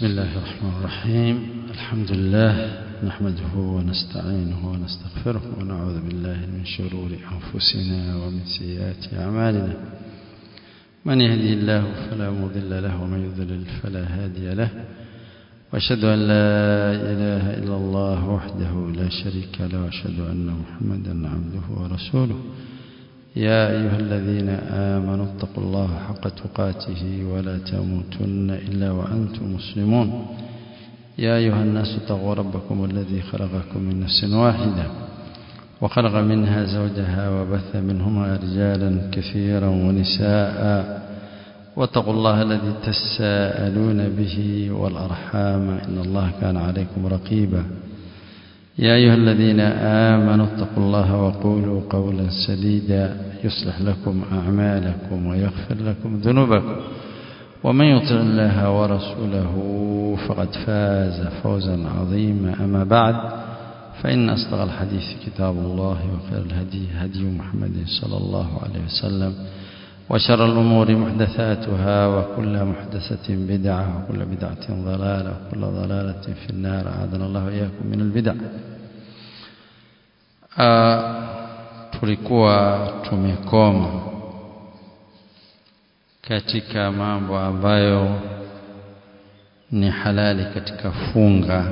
بسم الله الرحمن الرحيم الحمد لله نحمده ونستعينه ونستغفره ونعوذ بالله من شرور أنفسنا ومن سيئات أعمالنا من يهدي الله فلا مضل له ومن يضلل فلا هادي له وأشهد أن لا إله إلا الله وحده لا شريك له وأشهد أن محمدا عبده ورسوله يا أيها الذين آمنوا اتقوا الله حق تقاته ولا تموتن إلا وأنتم مسلمون يا أيها الناس اتقوا ربكم الذي خلقكم من نفس واحدة وخلق منها زوجها وبث منهما رجالا كثيرا ونساء واتقوا الله الذي تساءلون به والأرحام إن الله كان عليكم رقيبا يا أيها الذين آمنوا اتقوا الله وقولوا قولا سديدا يصلح لكم أعمالكم ويغفر لكم ذنوبكم ومن يطع الله ورسوله فقد فاز فوزا عظيما أما بعد فإن أصدق الحديث كتاب الله وخير الهدي هدي محمد صلى الله عليه وسلم وشر الأمور محدثاتها وكل محدثة بدعة وكل بدعة ضلالة وكل ضلالة في النار أعاذنا الله إياكم من البدع tulikuwa tumekoma katika mambo ambayo ni halali katika funga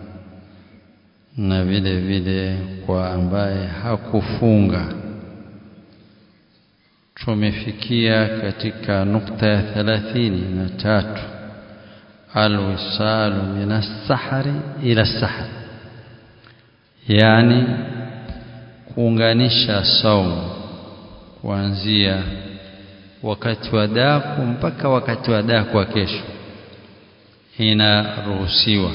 na vile vile kwa ambaye hakufunga tumefikia katika nukta ya thelathini na tatu alwisalu min assahari ila sahari yani kuunganisha saumu kuanzia wakati wa daku mpaka wakati wa daku wa kesho inaruhusiwa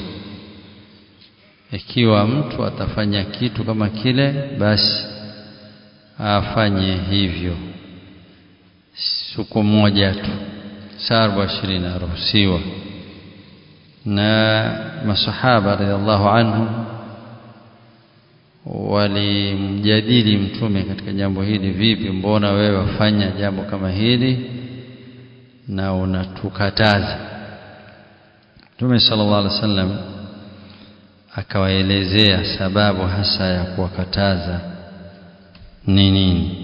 ikiwa mtu atafanya kitu kama kile basi afanye hivyo siku moja tu saa arobaini ishirini inaruhusiwa na masahaba radhiallahu anhum walimjadili mtume katika jambo hili vipi mbona wewe wafanya jambo kama hili na unatukataza mtume sallallahu alaihi wasallam akawaelezea sababu hasa ya kuwakataza ni nini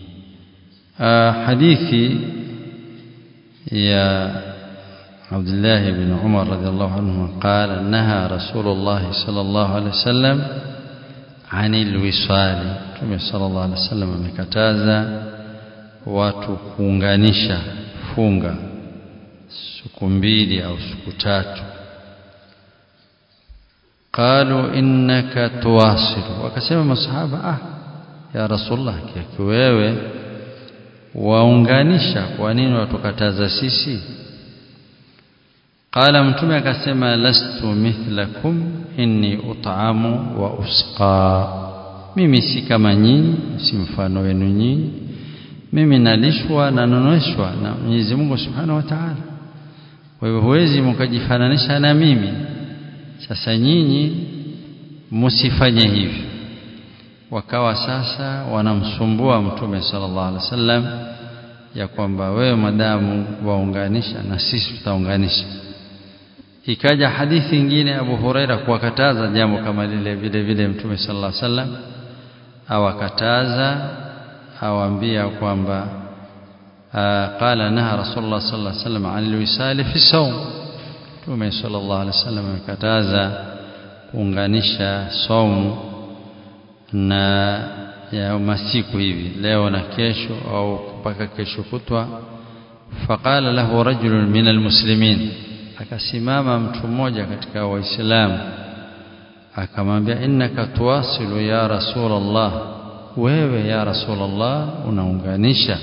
hadithi ya عبد الله بن عمر رضي الله عنه قال نهى رسول الله صلى الله عليه وسلم anil wisali Mtume sallallahu alaihi wasallam amekataza watu kuunganisha funga siku mbili au siku tatu qalu innaka tuwasilu wakasema masahaba ah ya rasulullah kiaki wewe waunganisha kwa nini watukataza sisi qala mtume akasema lastu mithlakum inni ut'amu wa usqa mimi si kama nyinyi si mfano wenu nyinyi mimi nalishwa na noneshwa na Mwenyezi Mungu Subhanahu wa Ta'ala kwa hivyo huwezi mkajifananisha na mimi sasa nyinyi msifanye hivyo wakawa sasa wanamsumbua mtume sallallahu alaihi wasallam ya kwamba wewe madamu waunganisha na sisi tutaunganisha ikaja hadithi nyingine Abu Huraira kuwakataza jambo kama lile vile vile Mtume sallallahu alaihi wasallam awakataza awaambia kwamba qala naha Rasulullah sallallahu alaihi wasallam anil wisali fi sawm Mtume sallallahu alaihi wasallam amekataza kuunganisha saumu na ya masiku hivi leo na kesho au mpaka kesho kutwa faqala lahu rajulun min almuslimin akasimama mtu mmoja katika waislamu akamwambia innaka tuwasilu ya rasulullah wewe ya rasulullah unaunganisha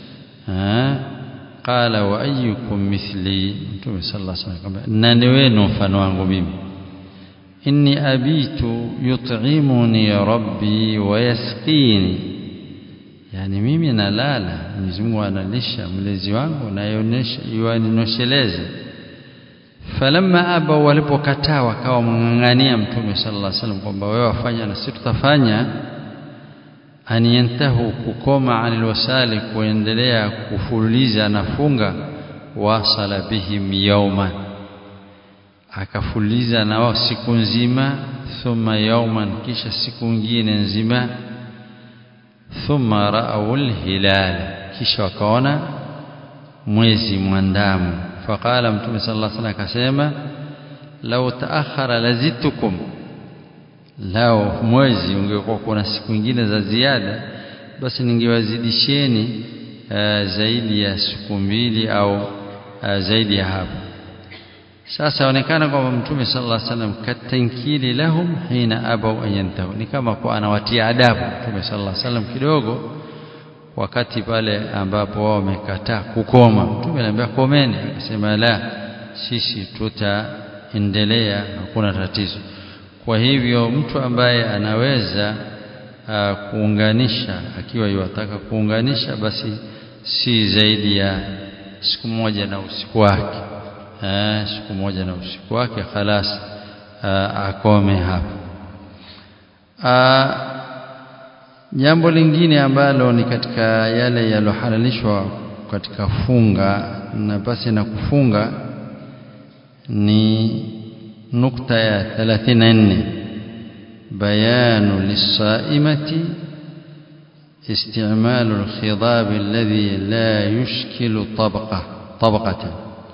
qala wa ayyukum mithli mtume sallallahu alaihi wasallam nani wenu mfano wangu mimi inni abitu yut'imuni rabbi wa yasqini yani mimi nalala Mwenyezi Mungu analisha mlezi wangu na yuanisheleze falamma aba walipokataa wakawa mng'ang'ania mtume sallallahu alaihi wasallam kwamba wewe wafanya na sisi tutafanya an yantahu kukoma anil wasali kuendelea kufululiza nafunga wasala bihim yawman akafuliza na wao siku nzima thumma yawman kisha siku nyingine nzima thumma ra'aw al-hilal kisha wakaona mwezi mwandamo faqala mtume sallallahu alaihi wasallam akasema law ta'akhkhara lazitukum lao mwezi ungekuwa kuna siku nyingine za ziada basi ningewazidisheni uh, zaidi ya siku mbili au uh, zaidi ya hapo sasa onekana kwamba mtume sallallahu alaihi wasallam katankili lahum hina abau an yantahu ni kama kwa anawatia adabu mtume sallallahu alaihi wasallam kidogo wakati pale ambapo wao wamekataa kukoma mtume aliambia komeni akasema la sisi tutaendelea hakuna tatizo kwa hivyo mtu ambaye anaweza uh, kuunganisha akiwa yuwataka kuunganisha basi si zaidi ya siku moja na usiku wake eh, siku moja na usiku wake khalas uh, akome hapo uh, jambo lingine ambalo ni katika yale yalohalalishwa katika funga na basi na kufunga ni nukta ya 34 bayanu lisaimati استعمال الخضاب الذي لا يشكل طبقة طبقة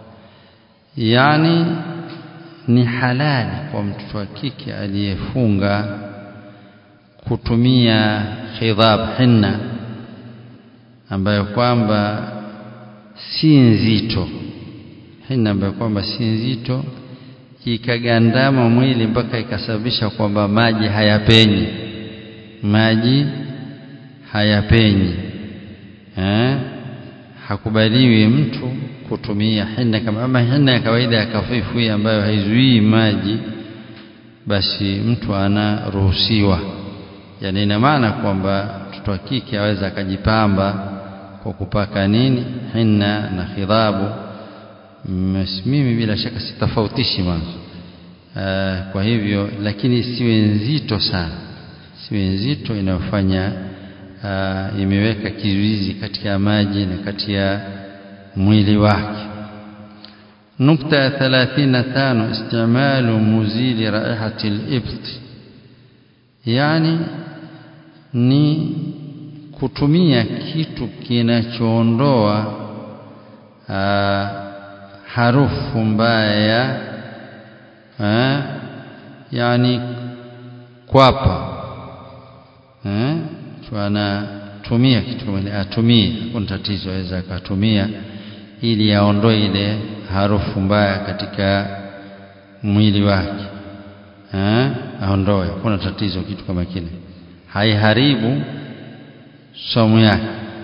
يعني ni halali kwa mtoto wa kike aliyefunga kutumia khidhab hinna ambayo kwamba si nzito hinna ambayo kwamba si nzito ikagandama mwili mpaka ikasababisha kwamba maji hayapenyi maji hayapenyi eh hakubaliwi mtu kutumia hinna kama ama hinna ya kawaida ya kafifu hii ambayo haizuii maji basi mtu anaruhusiwa yani ina maana kwamba mtoto wa kike aweza akajipamba kwa kupaka nini hinna na khidhabu mimi bila shaka sitofautishi mwanzo uh, kwa hivyo lakini siwe nzito sana siwe nzito inayofanya uh, imeweka kizuizi kati ya maji na kati ya mwili wake nukta ya 35 istimalu muzili raihati al-ibt yani ni kutumia kitu kinachoondoa harufu mbaya eh, yani kwapa eh, anatumia kitu kama atumie kuna tatizo aweza akatumia ili aondoe ile harufu mbaya katika mwili wake eh, aondoe kuna tatizo kitu kama kile haiharibu somo yake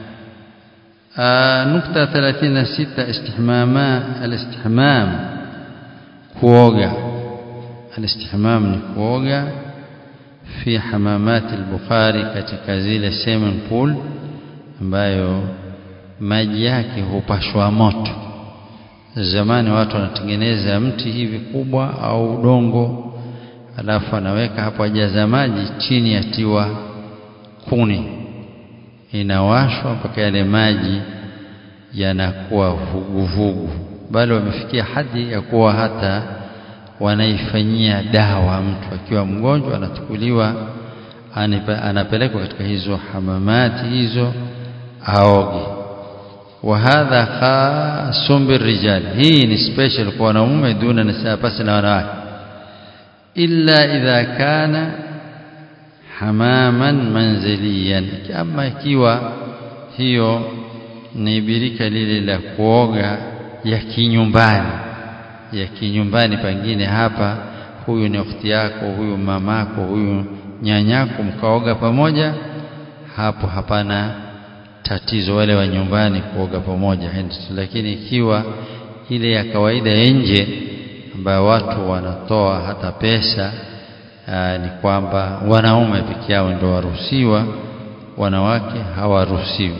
nukta 36 istihmama alistihmam kuoga alistihmam ni kuoga fi hamamat al-bukhari katika zile swimming pool ambayo maji yake hupashwa moto zamani watu wanatengeneza mti hivi kubwa au udongo alafu anaweka hapo ajaza maji chini yatiwa kuni inawashwa mpaka yale maji yanakuwa vuguvugu bali wamefikia hadi ya kuwa hata wanaifanyia dawa mtu akiwa mgonjwa anachukuliwa anapelekwa katika hizo hamamati hizo aoge wa hadha khasum birrijal hii ni special kwa wanaume duna nisaa pasi na wanawake illa idha kana hamaman manziliyan ama ikiwa hiyo ni birika lile la kuoga ya kinyumbani ya kinyumbani pengine hapa huyu ni ukhti yako huyu mamako huyu nyanyako mkaoga pamoja hapo hapana tatizo wale wa nyumbani kuoga pamoja lakini ikiwa ile ya kawaida ya nje ambayo watu wanatoa hata pesa aa, ni kwamba wanaume peke yao ndio waruhusiwa wanawake hawaruhusiwi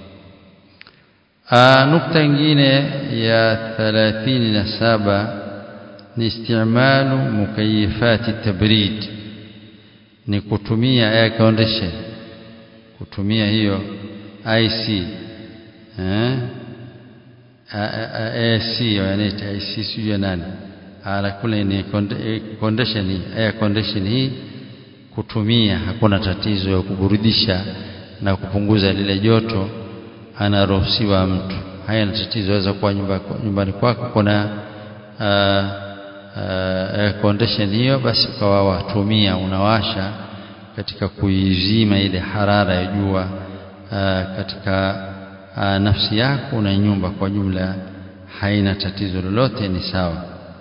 nukta nyingine ya 37 ni istimalu mukayifati tabrid ni kutumia air condition kutumia hiyo IC eh AC wanaita IC sio nani ala kule ni condition hii air condition hii kutumia hakuna tatizo ya kuburudisha na kupunguza lile joto anaruhusiwa mtu haya ni tatizo waweza kuwa nyumba, nyumbani kwako kuna uh, uh, air condition hiyo basi ukawa watumia unawasha katika kuizima ile harara ya jua uh, katika uh, nafsi yako na nyumba kwa jumla haina tatizo lolote ni sawa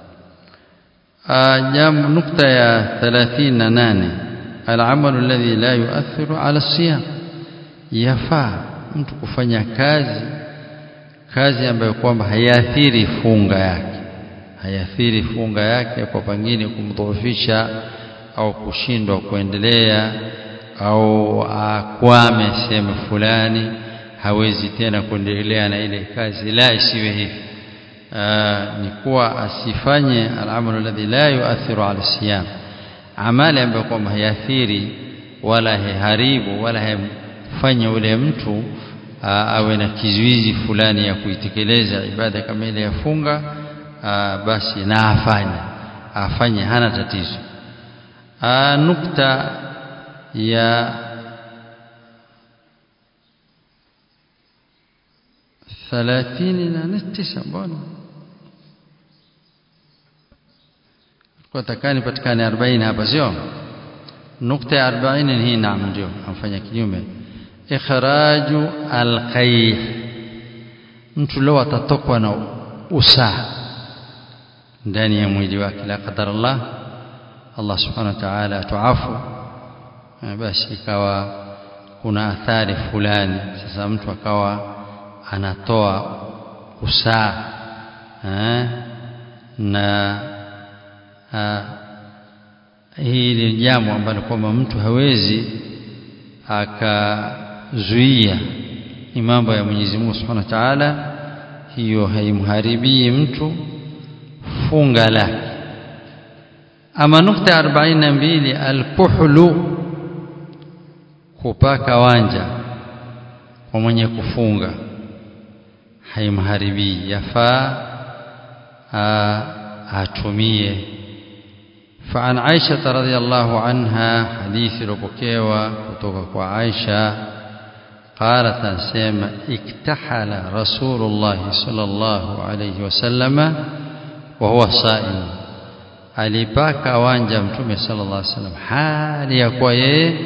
uh, jambo nukta ya 38 العمل الذي لا يؤثر على الصيام yafaa mtu kufanya kazi kazi ambayo kwamba haiathiri funga yake haiathiri funga yake kwa pengine kumdhoofisha au kushindwa kuendelea au akwame sehemu fulani hawezi tena kuendelea na ile kazi la isiwe hivi ni kuwa asifanye alamalu alladhi la yuathiru ala siyam amali ambayo kwamba haiathiri wala haiharibu wala haimfanya ule mtu awe na kizuizi fulani ya kuitekeleza ibada kama ile ya funga basi na afanye afanye hana tatizo nukta ya thalathini na tisa mbona kwa takani patikane 40 hapa sio nukta ya 40 hii naam ndio amfanya kinyume ikhraju alqayh mtu leo atatokwa na usaa ndani ya mwili wake la qadar Allah Allah subhanahu wa ta'ala atuafu basi ikawa kuna athari fulani sasa mtu akawa anatoa usaa eh, na hili ni jambo ambalo kwamba mtu hawezi akazuia ni mambo ya Mwenyezi Mungu Subhanahu wa Ta'ala hiyo haimharibii mtu funga lake ama nukta 42 alkuhlu kupaka wanja kwa mwenye kufunga haimharibii yafaa atumie فعن عائشة رضي الله عنها حديث ربكيوة كتوك عائشة قالت أنسيما اكتحل رسول الله صلى الله عليه وسلم وهو صائم alipaka wanja mtume sallallahu alaihi wasallam hali ya kuwa yeye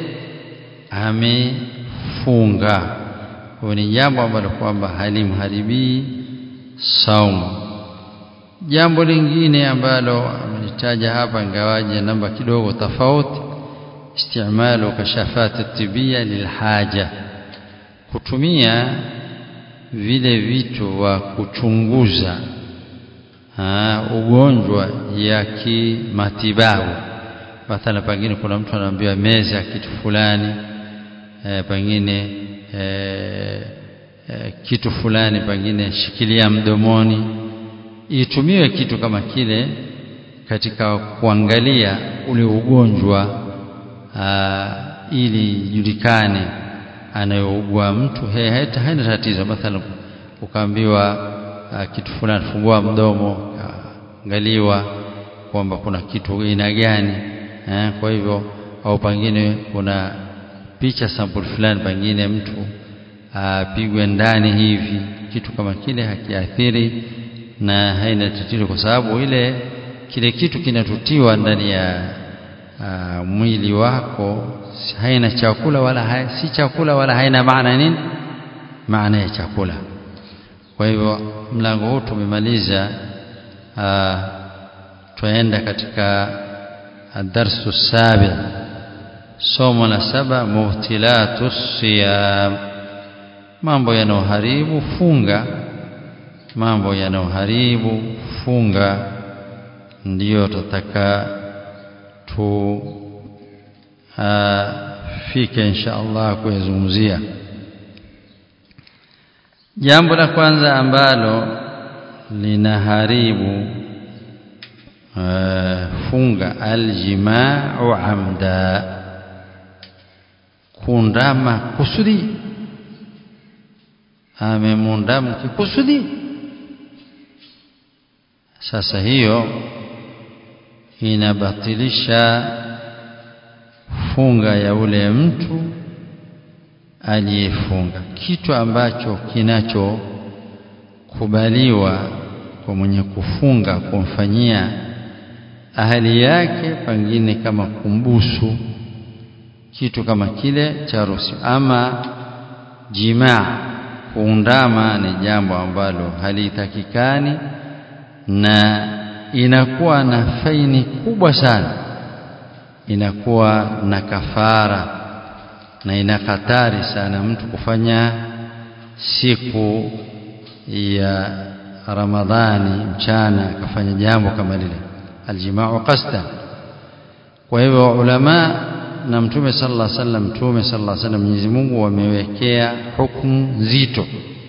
amefunga huyo ni jambo ambalo kwamba halimharibii saumu jambo lingine ambalo amelitaja hapa ingawaje namba kidogo tofauti istimalu kashafati tibia lilhaja kutumia vile vitu wa kuchunguza ha, ugonjwa ya kimatibabu mathala pengine kuna mtu anaambiwa meza kitu fulani e, pengine e, e, kitu fulani pengine shikilia mdomoni itumiwe kitu kama kile katika kuangalia ule ugonjwa aa, ili julikane anayougua mtu haina tatizo mathalan ukaambiwa kitu fulani fungua mdomo angaliwa kwamba kuna kitu aina gani eh, kwa hivyo au pengine kuna picha sample fulani pengine mtu apigwe ndani hivi kitu kama kile hakiathiri na haina tatizo kwa sababu ile kile kitu kinatutiwa ndani ya uh, mwili wako haina chakula wala hai, si chakula wala haina maana nini maana ya chakula kwa hivyo mlango huu tumemaliza uh, twaenda katika darsu sabi somo la saba mubtilatu siyam mambo yanayoharibu funga mambo yanayoharibu funga ndiyo tutataka tu fike insha Allah kuyazungumzia jambo la kwanza ambalo linaharibu uh, funga aljimau amda kundama kusudi amemundama kikusudi sasa hiyo inabatilisha funga ya ule mtu aliyefunga kitu ambacho kinachokubaliwa kwa mwenye kufunga kumfanyia ahali yake pengine kama kumbusu kitu kama kile cha ruhusa ama jimaa kuundama ni jambo ambalo halitakikani na inakuwa na faini kubwa sana inakuwa na kafara na ina hatari sana mtu kufanya siku ya Ramadhani mchana akafanya jambo kama lile aljimaa qasdan kwa hivyo ulama na mtume sallallahu alaihi wasallam mtume sallallahu alaihi wasallam Mwenyezi Mungu wamewekea hukumu nzito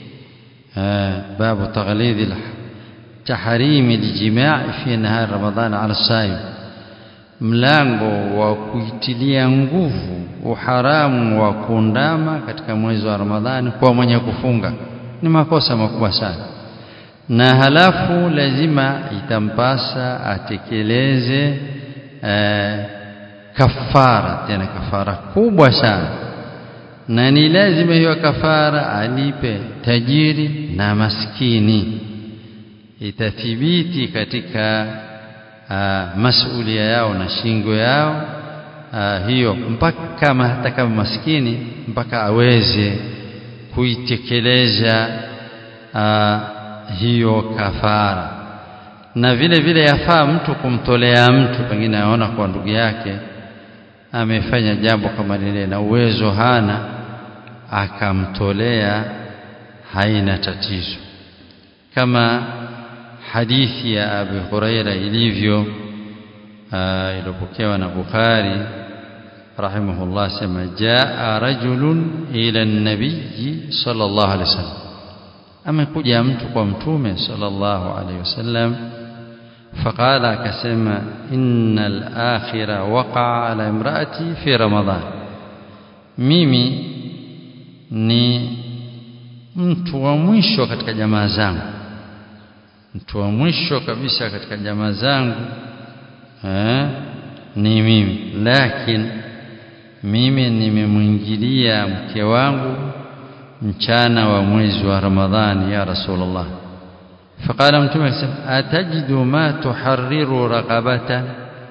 babu taghlidhi tahrimi aljimaa fi nahar ramadhan ala saim mlango wa kuitilia nguvu uharamu wa kuundama katika mwezi wa Ramadhani kwa mwenye kufunga ni makosa makubwa sana na halafu lazima itampasa atekeleze eh, kafara tena kafara kubwa sana na ni lazima hiyo kafara alipe tajiri na maskini itathibiti katika uh, masulia yao na shingo yao uh, hiyo mpaka kama hata kama maskini mpaka aweze kuitekeleza uh, hiyo kafara na vile vile yafaa mtu kumtolea mtu pengine aona kwa ndugu yake amefanya jambo kama lile na uwezo hana akamtolea haina tatizo kama hadithi ya Abu Huraira ilivyo iliyopokewa na Bukhari rahimahullah sema jaa rajulun ila an-nabiy sallallahu alaihi wasallam amekuja mtu kwa mtume sallallahu alaihi wasallam فقال akasema innal akhira waqa ala imraati fi ramadhan mimi ni mtu wa mwisho katika jamaa zangu mtu wa mwisho kabisa katika jamaa zangu eh, ni mimi lakini mimi nimemwingilia mke wangu mchana wa mwezi wa Ramadhani ya Rasulullah فقال متوم أتجد ما تحرر رقبة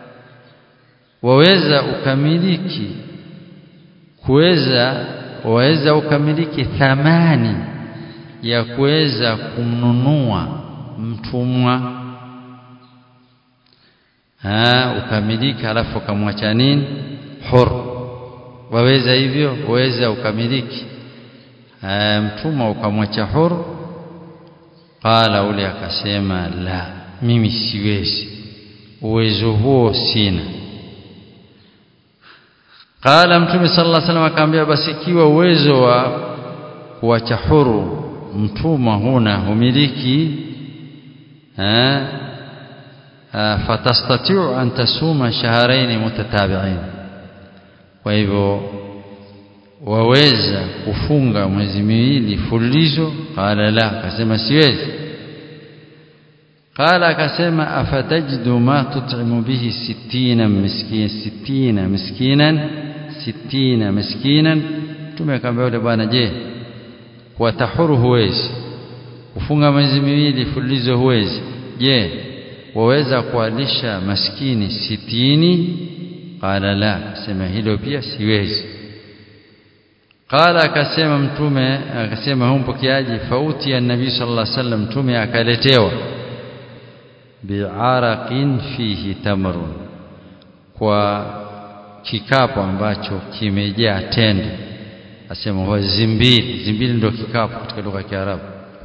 waweza ukamiliki kuweza waweza ukamiliki thamani ya kuweza kumnunua mtumwa ah ukamiliki alafu ukamwacha nini hur waweza hivyo waweza ukamiliki mtumwa ukamwacha hur qala ule akasema la mimi siwezi uwezo huo sina qala mtume sallallahu alaihi wasallam akamwambia basi ikiwa uwezo wa kuacha huru mtumwa huna humiliki eh fatastatiu an tasuma shahrayn mutatabi'ain kwa hivyo waweza kufunga mwezi miwili fululizo qala la akasema siwezi qala akasema afatajidu ma tut'imu bihi sittina miskin sittina miskinan sittina miskinan tume akamwambia yule bwana je kwa tahuru huwezi kufunga mwezi miwili fululizo huwezi je waweza kualisha maskini sitini qala la akasema hilo pia siwezi qala akasema mtume akasema huyo mpokeaji fauti ya nabii sallallahu alaihi wasallam mtume akaletewa bi'araqin fihi tamrun kwa kikapu ambacho kimejaa tende asema huwa zimbili zimbili ndio kikapu katika lugha ya Kiarabu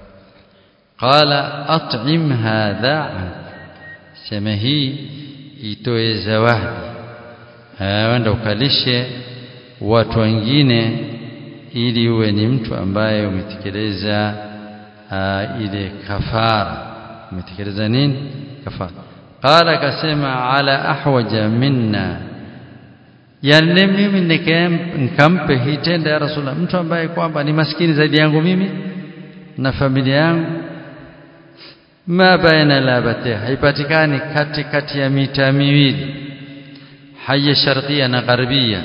qala at'im hadha sema hii itoe zawadi wenda ukalishe watu wengine ili uwe ni mtu ambaye umetekeleza ile kafara umetekeleza nini kafara qala akasema ala ahwaja minna yani mimi nikampe hii tenda ya rasulullah mtu ambaye kwamba ni maskini zaidi yangu mimi na familia yangu ma baina labate haipatikani kati kati ya mita miwili haya sharqia na gharbia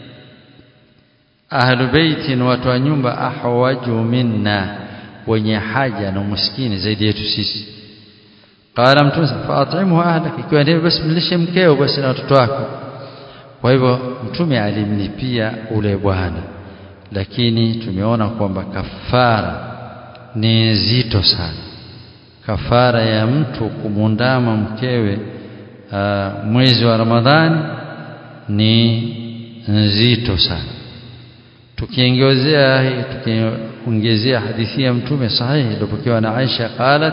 ahlu baitin watu wa nyumba ahwaju minna wenye haja na umaskini zaidi yetu sisi qala mtume faatimhu ahlak ikiwa ndivyo basi mlishe mkeo basi na watoto wako kwa hivyo mtume alimlipia ule bwana lakini tumeona kwamba kafara ni nzito sana kafara ya mtu kumundama mkewe uh, mwezi wa Ramadhani ni nzito sana tukiongezea tukiongezea hadithi ya mtume sahihi iliyopokewa na Aisha qalat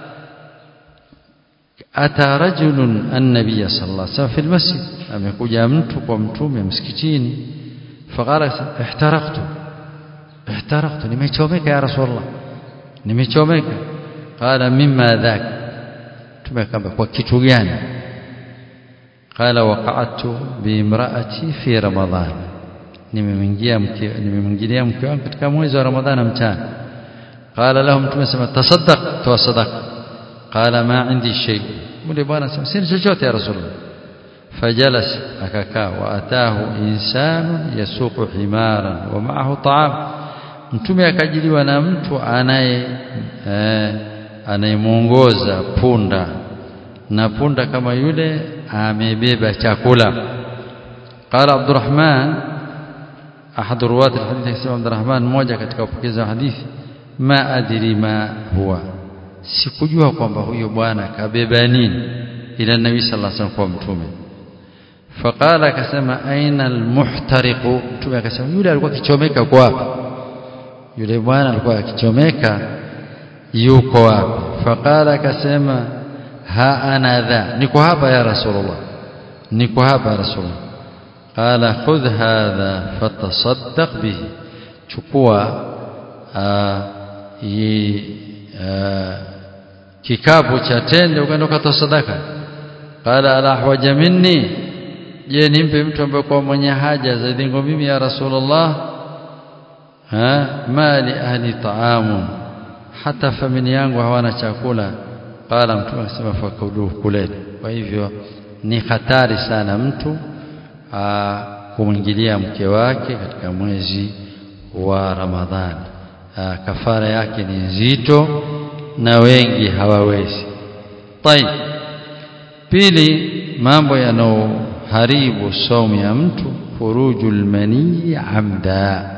ata rajulun an-nabiy sallallahu alaihi wasallam fi al-masjid amekuja mtu kwa mtume msikitini faqala ihtaraqtu ihtaraqtu nimechomeka ya rasulullah nimechomeka qala mimma dhak tumekamba kwa kitu gani qala waqa'tu bi imra'ati fi ramadhan nimemwingia mke nimemwingilia mke wangu katika mwezi wa ramadhana mchana qala lahum tumesema tasaddaq toa sadaqa qala ma indi shay mule bwana sema sina chochote ya rasulullah fajalas akakaa wa atahu insanu yasuqu himaran wa ma'ahu ta'am mtume akajiliwa na mtu anaye eh, anayemuongoza punda na punda kama yule amebeba chakula qala abdurrahman ahad ruwat alhadith akisema abdurrahman mmoja katika wapokezi wa hadithi ma adri ma huwa sikujua kwamba huyo bwana kabeba nini ila nabii sallallahu alaihi wasallam kwa mtume faqala akasema aina almuhtariqu mtume akasema yule alikuwa kichomeka kwa wapi yule bwana alikuwa akichomeka yuko wapi faqala akasema ha ana dha niko hapa ya rasulullah niko hapa ya rasulullah qala khudh hadha fatasaddaq bihi chukua kikapu cha tende ukaenda ukatosadaka qala ala ahwaja minni je nimpe mtu ambaye kwa mwenye haja zaidi ngo mimi ya rasulullah ha mali ahli taamun hata familia yangu hawana chakula qala mtume akasema fakuluhu kuleni kwa hivyo ni hatari sana mtu kumwingilia mke wake katika mwezi wa Ramadhani aa, kafara yake ni nzito na wengi hawawezi طيب pili mambo yanayoharibu saumu ya mtu furujul manii amda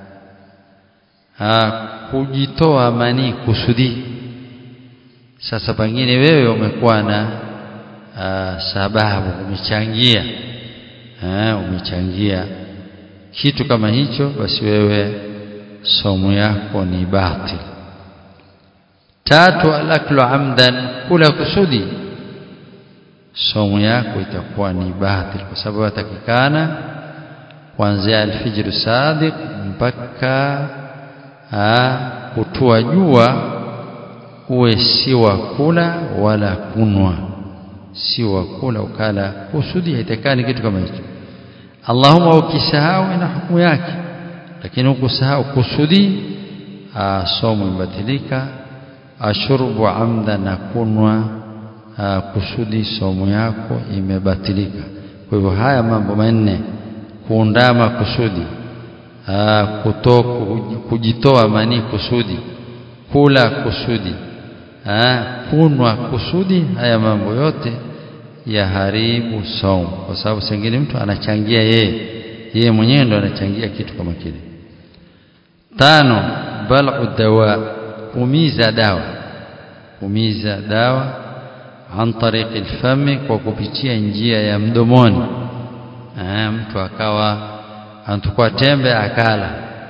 aa, kujitoa manii kusudi sasa pengine wewe umekuwa na aa, sababu umechangia aa, umechangia kitu kama hicho basi wewe somo yako ni batil tatu alaklu amdan kula kusudi somo yako itakuwa ni batil kwa sababu atakikana kuanzia alfijr sadiq mpaka kutua jua uwe si wa kula wala kunwa si wa kula ukala kusudi haitakani kitu kama hicho Allahumma ukisahau ina hukumu yake lakini ukusahau kusudi somo ibatilika ashurbu amda na kunwa kusudi somo yako imebatilika kwa hivyo haya mambo manne kuundama kusudi kutoka kujitoa mani kusudi kula kusudi kunwa kusudi haya mambo yote yaharibu saumu kwa sababu sengine mtu anachangia yeye yeye mwenyewe ndo anachangia kitu kama kile tano bal'u dawa umiza dawa umiza dawa an tariqi alfami kwa kupitia njia ya mdomoni Aa, mtu akawa anachukua tembe akala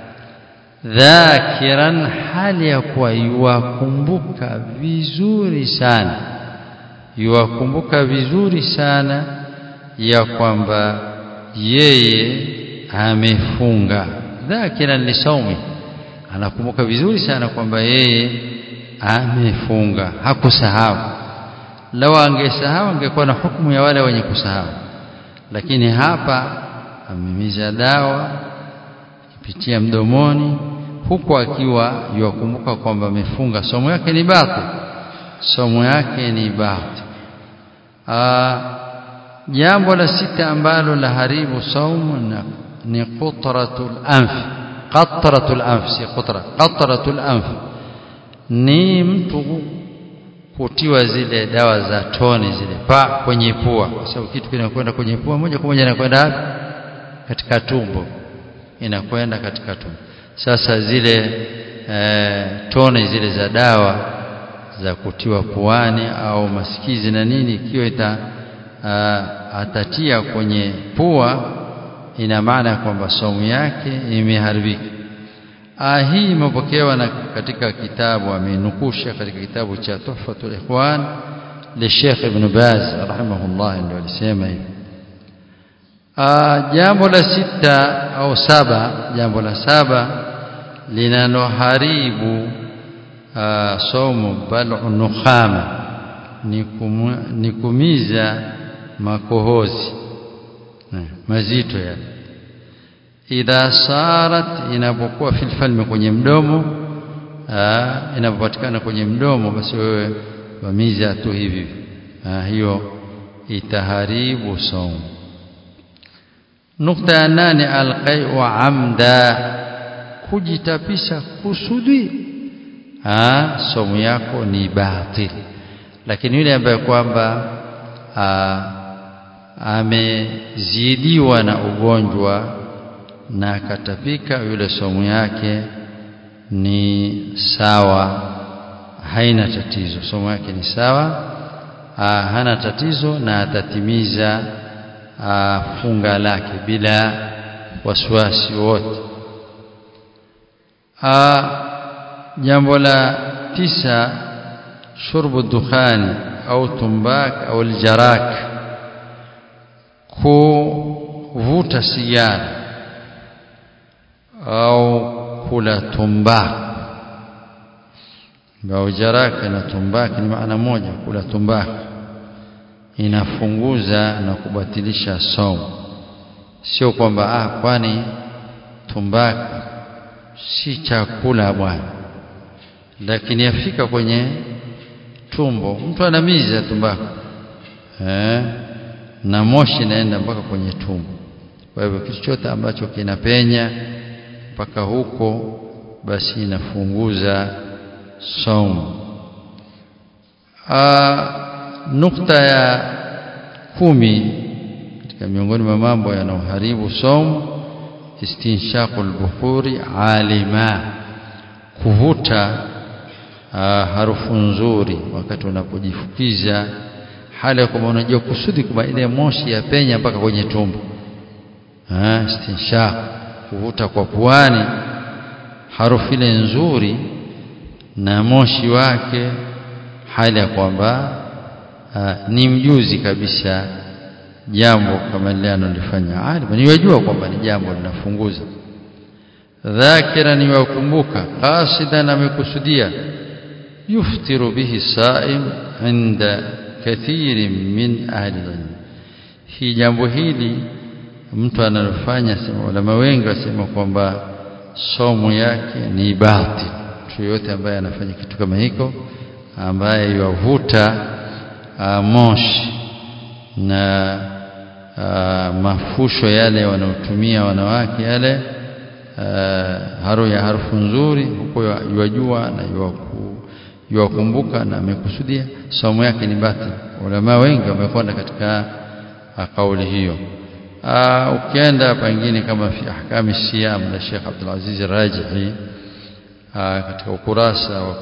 dhakiran hali ya kuwa yuwakumbuka vizuri sana yuwakumbuka vizuri sana ya kwamba yeye amefunga dhakiran lisaumi anakumbuka vizuri sana kwamba yeye amefunga hakusahau lau angesahau angekuwa na hukumu ya wale wenye kusahau lakini hapa amemiza dawa kupitia mdomoni huku akiwa yuwakumbuka kwamba amefunga somo yake ni batil somo yake ni batil jambo la sita ambalo la haribu saumu ni qutratul anf qatratul anf si qutra qatratul anf ni mtu kutiwa zile dawa za toni zile pa kwenye pua kwa sababu kitu kinakwenda kwenye pua moja kwa moja inakwenda katika tumbo inakwenda katika tumbo sasa zile e, tone zile za dawa za kutiwa puani au masikizi na nini ikiwa ita atatia kwenye pua ina maana kwamba somu yake imeharibika hii imepokewa na katika kitabu amenukusha katika kitabu cha Tuhfatul Ikhwan li Sheikh Ibn Baz rahimahullah ndio alisema hivi jambo la sita au saba jambo la saba linaloharibu somo bal'u nukhama ni kumiza makohozi mazito yale idha sarat inapokuwa fil falmi kwenye mdomo inapopatikana kwenye mdomo basi wewe wamiza tu hivi hiyo itaharibu somo nukta ya nane alqai'u amda kujitapisha kusudi somo yako ni batil lakini yule ambaye kwamba amezidiwa na ugonjwa na akatapika yule somo yake ni sawa haina tatizo somo yake ni sawa aa, hana tatizo na atatimiza aa, funga lake bila wasiwasi wote jambo la tisa shurbu dukhani au tumbak au aljarak kuvuta sigara au kula tumbak au jaraka na tumbak ni maana moja kula tumbak inafunguza na kubatilisha somo sio kwamba ah kwani tumbak si chakula bwana lakini yafika kwenye tumbo mtu anamiza tumbako eh na moshi inaenda mpaka kwenye tumbo kwa hivyo kitu chote ambacho kinapenya mpaka huko basi inafunguza saumu nukta ya kumi katika miongoni mwa mambo yanayoharibu saumu istinshaqul bukhuri alima kuvuta harufu nzuri wakati unapojifukiza hali ya kwamba unajua kusudi kwamba ile moshi ya penya mpaka kwenye tumbo istinshaq kuvuta kwa puani harufu ile nzuri na moshi wake hali ya kwamba ni mjuzi kabisa jambo kama lile analifanya alim niwajua kwamba ni jambo linafunguza dhakira niwakumbuka qasidan amekusudia yuftiru bihi saim inda kathirin min ahli ilm hii jambo hili mtu analofanya sema ulama wengi wasema kwamba somo yake ni batil mtu yote ambaye anafanya kitu kama hiko ambaye yavuta moshi na Uh, mafusho yale wanaotumia wanawake yale uh, haru ya harufu nzuri huko yajua na yuwakumbuka na amekusudia somo yake ni batil ulama wengi wamekwenda katika uh, kauli hiyo ukienda pengine kama fi ahkami siyam la Sheikh Abdul Aziz Rajihi katika ukurasa wa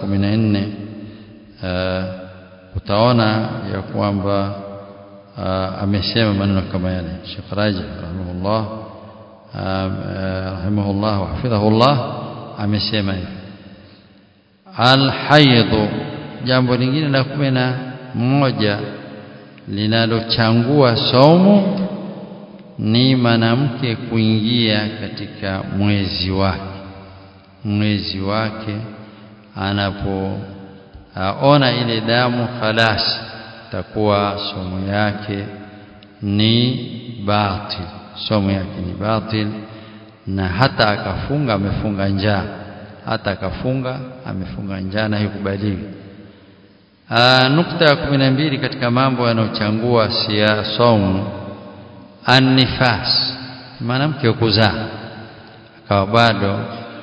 14 utaona ya kwamba amesema maneno kama yale Sheikh Rajih rahimahullah rahimahullah wa hafidhahullah amesema hivi alhaidhu jambo lingine la kumi na moja linalochangua saumu ni mwanamke kuingia katika mwezi wake mwezi wake anapoona ile damu khalasi takuwa somo yake ni batil somo yake ni batil na hata akafunga amefunga njaa hata akafunga amefunga njaa na haikubaliwi nukta ya kumi na mbili katika mambo yanayochangua sia saumu annifas mwanamke wa kuzaa akawa bado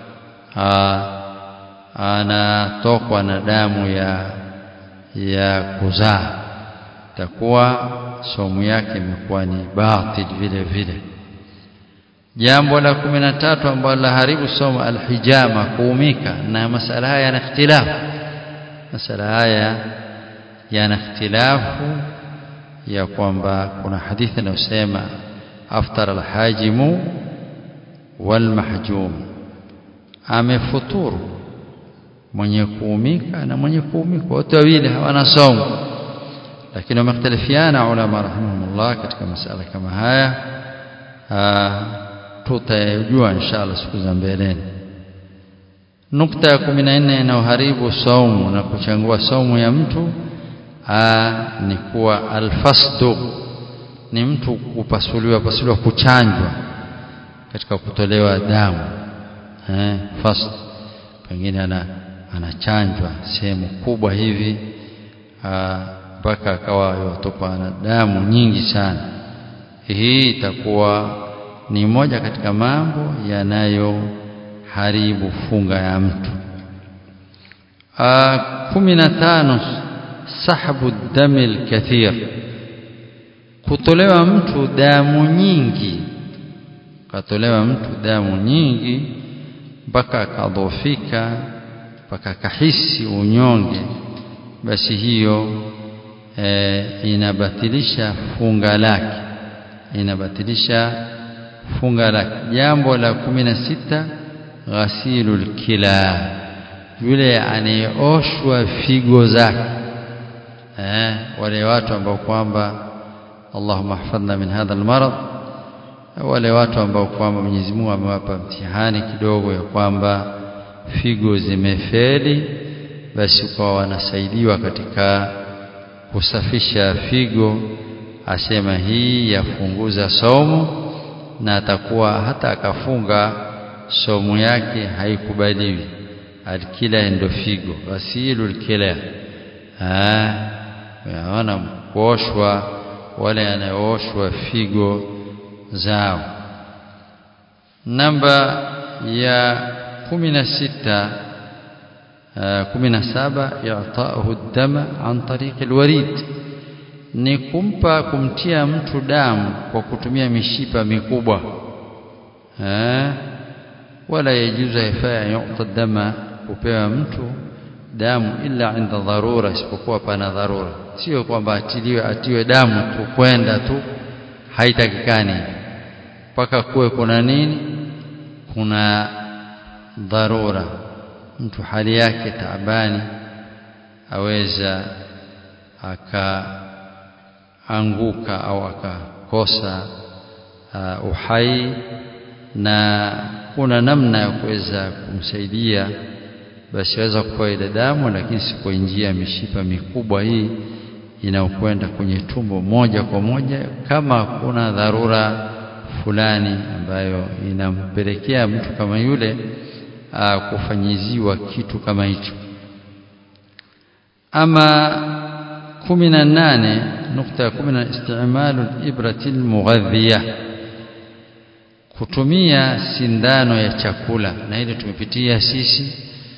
anatokwa na damu ya ya kuzaa takuwa somu yake imekuwa ni batil vile vile jambo la kumi na tatu ambalo laharibu somo alhijama kuumika na masala haya yana ikhtilafu masala haya yana ikhtilafu ya kwamba kuna hadithi inayosema aftara alhajimu walmahjum amefuturu mwenye kuumika na mwenye kuumika wote wawili hawana somo lakini wamekhtalifiana ulama rahimahumullah katika masala kama haya tutayajua inshallah siku za mbeleni nukta ya kumi na nne inayoharibu saumu na kuchangua saumu ya mtu aa, ni kuwa alfasdu ni mtu kupasuliwa pasuliwa kuchanjwa katika kutolewa damu eh, fast pengine ana anachanjwa sehemu kubwa hivi mpaka akawa yatokwa na damu nyingi sana hii itakuwa ni moja katika mambo yanayoharibu funga ya mtu kumi na tano sahbu dami lkathir kutolewa mtu damu nyingi katolewa mtu damu nyingi mpaka akadhofika mpaka akahisi unyonge basi hiyo e, inabatilisha funga lake inabatilisha funga lake jambo la kumi na sita ghasilul kila yule anayeoshwa figo zake eh, wale watu ambao kwamba Allahumma hafadhna min hadha almarad wale watu ambao kwamba Mwenyezi Mungu amewapa mtihani kidogo ya kwamba figo zimefeli basi kwa wanasaidiwa katika kusafisha figo asema hii yafunguza somo na atakuwa hata akafunga somo yake haikubaliwi alkila ndo figo ghasilu alkila yaona kuoshwa wale anayooshwa figo zao namba ya kumi na sita kumi na saba i'taahu dama an tariqi alwarid ni kumpa kumtia mtu damu kwa kutumia mishipa mikubwa eh wala yajuzu hifaya yu'ta dama kupewa mtu damu ila inda dharura isipokuwa pana dharura sio kwamba atiliwe atiwe damu tu kwenda tu haitakikani mpaka kuwe kuna nini kuna dharura mtu hali yake taabani aweza akaanguka au akakosa uh, uhai na kuna namna ya kuweza kumsaidia basi aweza kupewa ile damu lakini si kwa njia ya mishipa mikubwa hii inayokwenda kwenye tumbo moja kwa moja kama kuna dharura fulani ambayo inampelekea mtu kama yule aa, kufanyiziwa kitu kama hicho ama kumi na nane nukta ya kumi na istimalu librati lmughadhiya kutumia sindano ya chakula na hili tumepitia sisi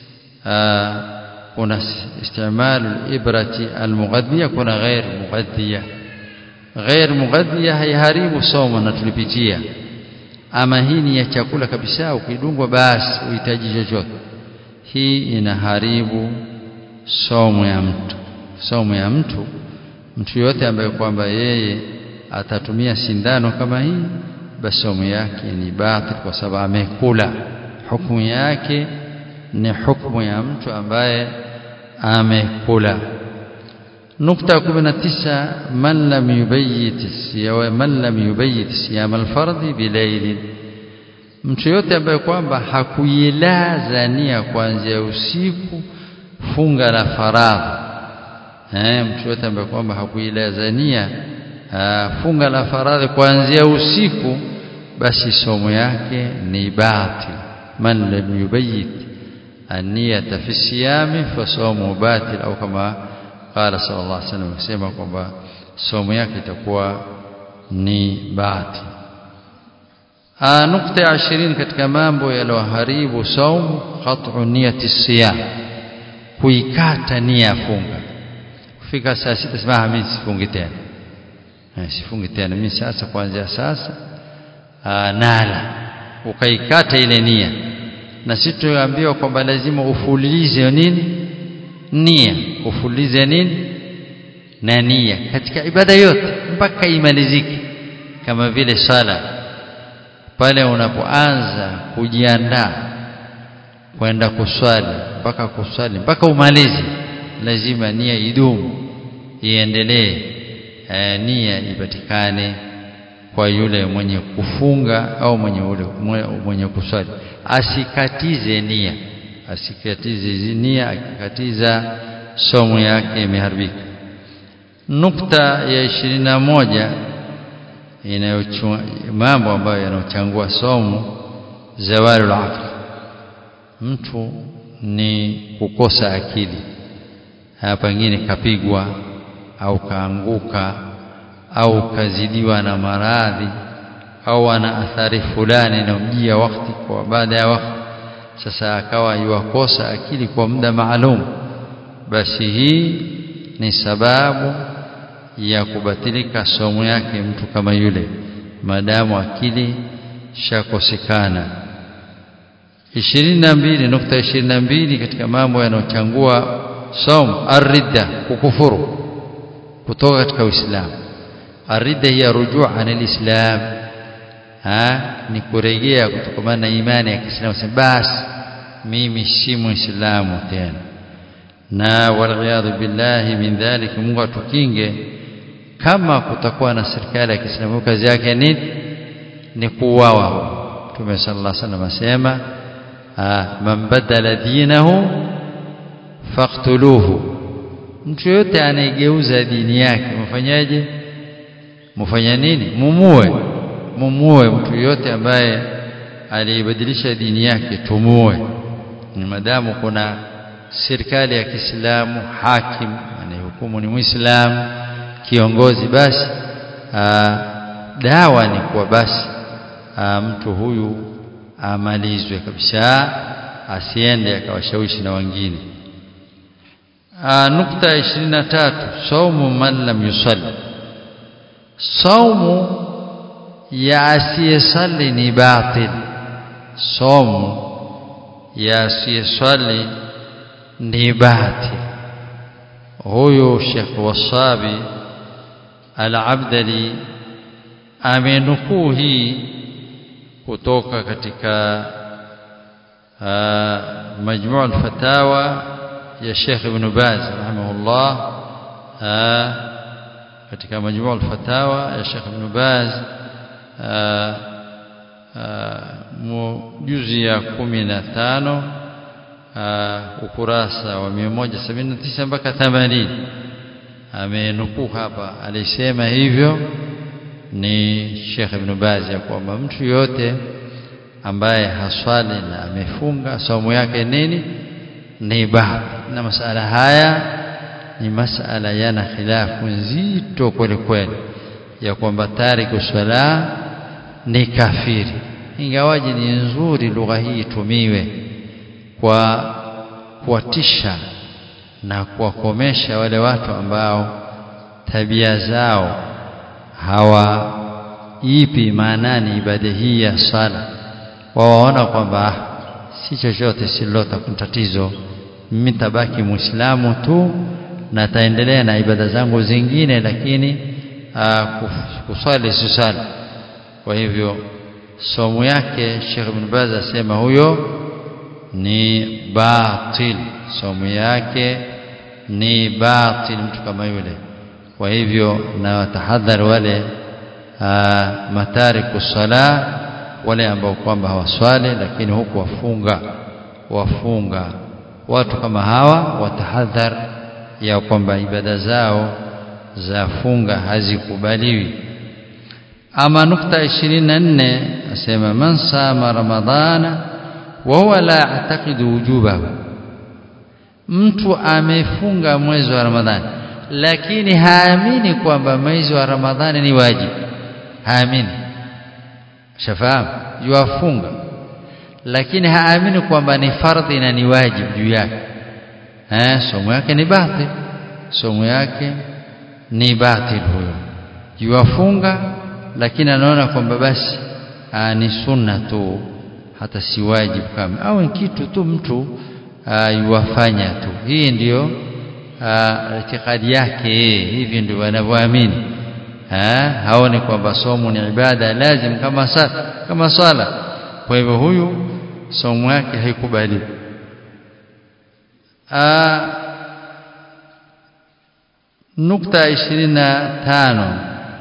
kuna istimalu librati almughadhiya kuna ghair mughadhiya ghair mughadhiya haiharibu somo na tulipitia ama hii ni ya chakula kabisa ukidungwa basi uhitaji chochote hii inaharibu somo ya mtu somo ya mtu mtu yote ambaye kwamba yeye atatumia sindano kama hii basi somo yake ni batil kwa sababu amekula hukumu yake ni hukumu ya mtu ambaye amekula نقطة كمنا تسعة من لم يبيت الصيام من لم يبيت صيام الفرض بليل mtu yote ambaye kwamba hakuilaza nia kuanzia usiku funga la faradhi eh mtu yote ambaye kwamba hakuilaza nia funga la faradhi kuanzia usiku basi somo yake ni batil man lam yubayit an-niyata fi siyami fa sawmu batil au kama qala sallallahu alaihi wasallam akisema kwamba somo yake itakuwa ni bahati nukta ya 20 katika mambo yaliyoharibu saumu qat'u niyati siyam kuikata nia ya funga kufika saa sita sema mimi sifungi tena sifungi tena mimi sasa kuanzia sasa nala ukaikata ile nia na sisi tuambiwa kwamba lazima ufulize nini nia ufulize nini na nia katika ibada yote mpaka imalizike kama vile sala pale unapoanza kujiandaa kwenda kuswali mpaka kuswali mpaka umalize lazima nia idumu iendelee e, nia ipatikane kwa yule mwenye kufunga au mwenye ule mwenye kuswali asikatize nia asikatize nia akikatiza somo yake imeharibika nukta ya ishirini na moja mambo ambayo yanaochangua somo zawalul aqli mtu ni kukosa akili pengine kapigwa au kaanguka au kazidiwa na maradhi au ana athari fulani inamjia wakati kwa baada ya wakati sasa akawa yuwakosa akili kwa muda maalum basi hii ni sababu ya kubatilika somo yake mtu kama yule maadamu akili shakosekana 22 nukta 22 katika mambo yanayochangua somo aridda kukufuru kutoka katika Uislamu aridda hiya rujuu anil islam ha ni kurejea kutokana na imani ya Kiislamu basi mimi si muislamu tena na waliyadhu billahi min dhalik Mungu atukinge kama kutakuwa na serikali ya Kiislamu kazi yake ni ni kuuawa Mtume sallallahu alaihi wasallam asema man badala dinahu faqtuluhu mtu yote anayegeuza dini yake mfanyaje mfanya nini mumue mumue mtu yote ambaye alibadilisha dini yake tumue ni madamu kuna serikali ya Kiislamu hakim anayehukumu ni Muislamu kiongozi basi aa, dawa ni kwa basi aa, mtu huyu amalizwe kabisa asiende akawashawishi na wengine nukta 23 saumu man lam yusalli saumu ya asiyesali ni batil saumu ya asiyesali ni batil huyu Sheikh Wasabi Al-Abdali amenukuu hii kutoka katika majmuu al-fatawa ya Sheikh Ibn Baz rahimahullah katika majmuu al-fatawa ya Sheikh Ibn Baz juzi ya 15 ukurasa wa 179 mpaka 80 amenukuu hapa alisema hivyo ni Sheikh Ibn Baz ya kwamba mtu yote ambaye haswali na amefunga somo yake nini ni baadhi na masala haya ni masala yana khilafu nzito kweli kweli ya kwamba tariku swala ni kafiri ingawaji ni nzuri lugha hii itumiwe kwa kuwatisha na kuwakomesha wale watu ambao tabia zao hawaipi maanani ibada hii ya sala wawaona kwamba si chochote silota tatizo mimi tabaki muislamu tu na taendelea na ibada zangu zingine lakini kusali sisali kwa hivyo somo yake Sheikh Ibn Baz asema huyo ni batil somo yake ni batil mtu kama yule kwa hivyo na watahadhari wale matariku sala wale ambao kwamba hawaswali lakini huku wafunga wafunga watu kama hawa watahadhar ya kwamba ibada zao za funga hazikubaliwi ama nukta 24 asema man sama ramadhana wa huwa la ya'taqidu wujubahu mtu amefunga mwezi wa ramadhani lakini haamini kwamba mwezi wa Ramadhani ni wajibu haamini shafahamu yuafunga lakini haamini kwamba ni fardhi na ni wajibu juu yake eh somo yake ni batil somo yake ni batil huyo yuafunga lakini anaona kwamba basi aa, ni sunna tu hata si wajibu kama au kitu tu mtu yuwafanya tu hii ndiyo itikadi yake hivi ndio wanavyoamini haoni kwamba somo ni ibada lazim kama sa, kama swala kwa hivyo huyu somo yake haikubaliwi nukta ishirini na tano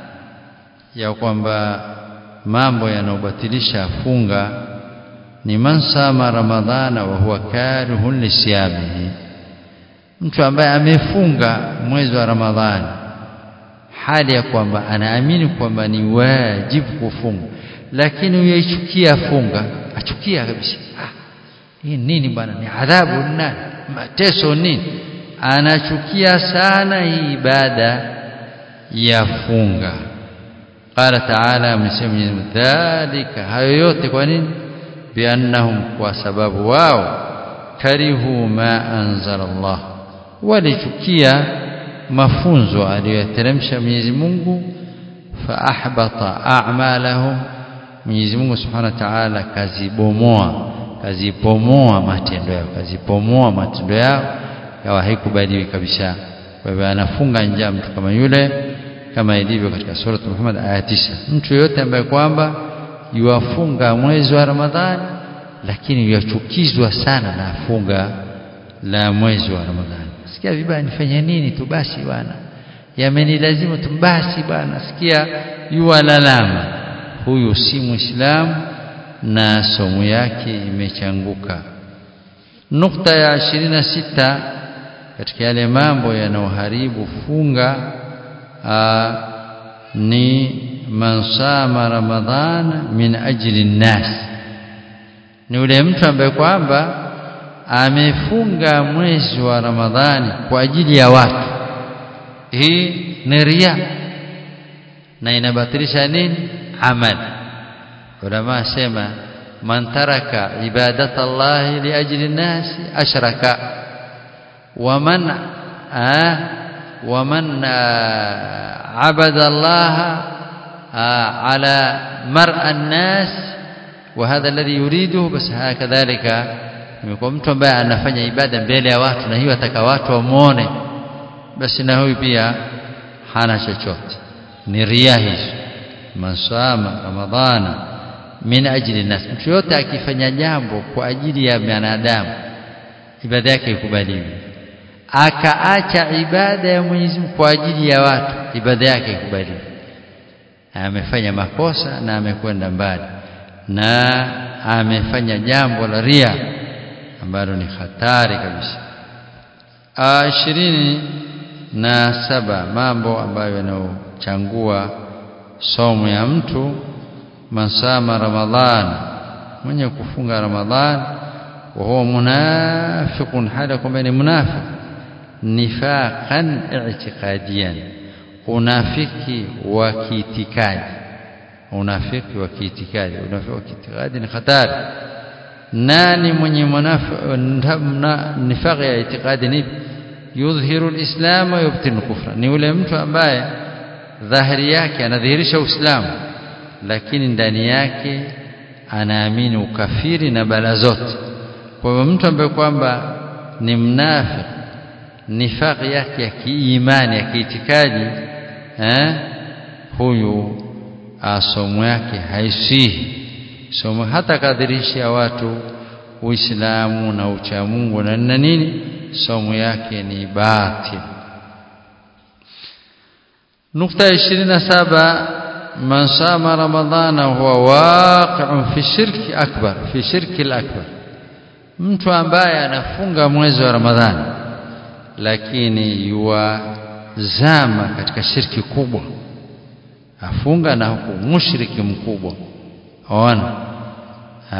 ya kwamba mambo yanayobatilisha funga ni man sama ramadhana wa huwa karihun lisiyamihi mtu ambaye amefunga mwezi wa ramadhani hali ya kwamba anaamini kwamba ni wajibu kufunga lakini uyaichukia funga achukia kabisa ah, hii nini bwana ni adhabu nani mateso nini anachukia sana hii ibada ya funga qala taala amesema dhalika hayo yote kwa nini biannahum kwa sababu wao karihu ma anzala Allah walichukia mafunzo aliyoteremsha Mwenyezi Mungu fa ahbata a'malahum Mwenyezi Mungu Subhanahu wa Ta'ala kazibomoa kazipomoa matendo yao kazipomoa matendo yao yawa haikubaliwi kabisa kwa hivyo anafunga njaa mtu kama yule kama ilivyo katika sura Muhammad aya 9 mtu yote ambaye kwamba yuafunga mwezi wa Ramadhani lakini yachukizwa sana na funga la mwezi wa Ramadhani sikia vibaya nifanye nini tu basi bwana yamenilazimu tu basi bwana sikia yuwalalama huyu si muislamu na somo yake imechanguka nukta ya 26 katika yale mambo yanayoharibu funga aa, ni man sama ramadhana min ajli nnas ni yule mtu ambaye kwamba amefunga mwezi wa ramadhani kwa ajili ya watu hii ni ria na inabatilisha nini amal ulama sema man taraka ibadata Allah li ajli nnas ashraka waman waman abada Allah على مرء الناس وهذا الذي يريده بس كذلك imekuwa mtu ambaye anafanya ibada mbele ya watu na hiyo ataka watu wamuone basi na huyu pia hana chochote ni ria hizo masama ramadhana min ajli nas mtu yote akifanya jambo kwa ajili ya binadamu ibada yake ikubaliwi akaacha ibada ya Mwenyezi Mungu kwa ajili ya watu ibada yake ikubaliwi amefanya makosa na amekwenda mbali na amefanya jambo la ria ambalo ni hatari kabisa ishirini na saba mambo ambayo yanayochangua somo ya mtu masama ramadhan mwenye kufunga ramadhan wa huwa munafiqun hali kwamba ni munafiq nifaqan i'tiqadiyan unafiki wa kiitikadi unafiki wa kiitikadi unafiki wa kiitikadi ni hatari nani mwenye nifaqi ya itikadi ni yudhihiru alislam wa yubtinu kufra ni yule mtu ambaye dhahiri yake anadhihirisha uislamu lakini ndani yake anaamini ukafiri na bala zote kwa hivyo mtu ambaye kwamba ni mnafiki nifaqi yake ya kiimani ya kiitikadi eh huyu somo yake haisihi somo hata kadhirisha watu uislamu na uchamungu na nini nini somo yake ni batil nukta 27 man sama ramadhana huwa waqi'un fi shirki akbar fi shirki al-akbar mtu ambaye anafunga mwezi wa ramadhani lakini yuwazama katika shirki kubwa afunga na huku mushriki mkubwa ona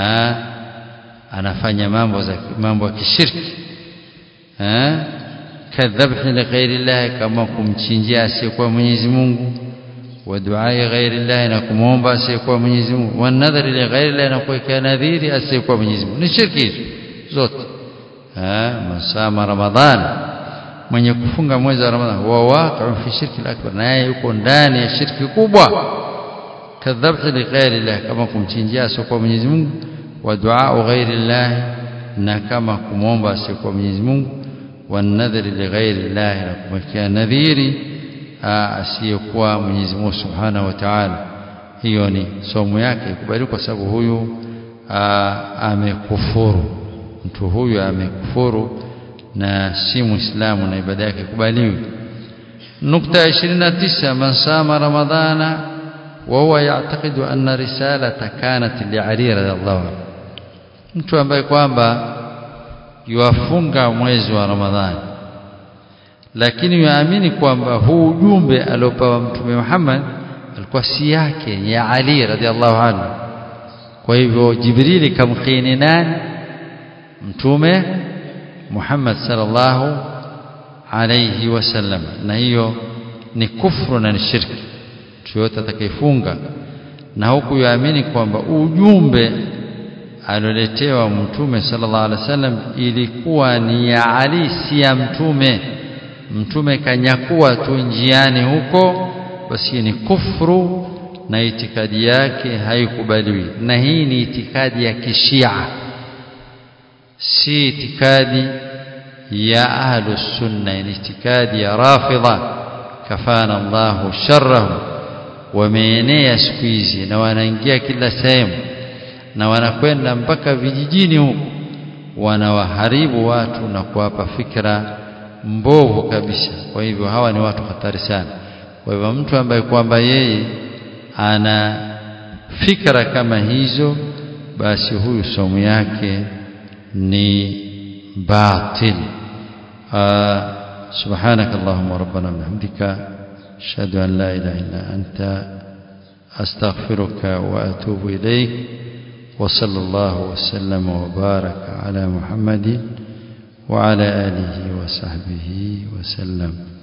anafanya mambo za mambo ya kishirki kadhabhi li ghairi Allah kama kumchinjia asiyekuwa Mwenyezi Mungu wa duai ghairi Allah na kumwomba asiyekuwa Mwenyezi Mungu wa nadhari li ghairi Allah na kuweka nadhiri asiyekuwa Mwenyezi Mungu ni shirki hizo zote ah masama ramadhani mwenye kufunga mwezi wa Ramadhani wa waqi'un fi shirki al-akbar naye yuko ndani ya shirki kubwa kadhabhi li ghairi Allah kama kumchinjia asiyekuwa Mwenyezi Mungu wa du'a ghairi Allah na kama kumwomba asiyekuwa Mwenyezi Mungu wa nadhri li ghairi Allah na kumwekea nadhiri asiyekuwa Mwenyezi Mungu Subhanahu wa Ta'ala hiyo ni somo yake ikubali kwa sababu huyu amekufuru mtu huyu amekufuru na si muislamu na ibada yake kubaliwi nukta 29 man sama ramadhana wa huwa ya'taqidu anna risalata kanat li Ali radhiallahu anhu mtu ambaye kwamba yuafunga mwezi wa ramadhani lakini yuamini kwamba huu ujumbe aliopewa mtume Muhammad alikuwa si yake ya Ali radhiallahu anhu kwa hivyo Jibrili kamkini nani mtume Muhammad sallallahu alayhi wasallam na hiyo ni kufru na ni shirki mtu yote atakayefunga na huku yaamini kwamba ujumbe alioletewa mtume sallallahu alaihi wasallam ilikuwa ni ya Ali si ya mtume mtume kanyakua tu njiani huko basi ni kufru na itikadi yake haikubaliwi na hii ni itikadi ya kishia si itikadi ya ahlus sunna ni itikadi ya rafidha kafana Allahu sharrahu wameenea siku hizi na wanaingia kila sehemu na wanakwenda mpaka vijijini huko wanawaharibu watu na kuwapa fikra mbovu kabisa kwa hivyo hawa ni watu hatari sana kwa hivyo mtu ambaye kwamba yeye ana fikra kama hizo basi huyu somo yake ni batil سبحانك اللهم ربنا وبحمدك اشهد ان لا اله الا انت استغفرك واتوب اليك وصلى الله وسلم وبارك على محمد وعلى اله وصحبه وسلم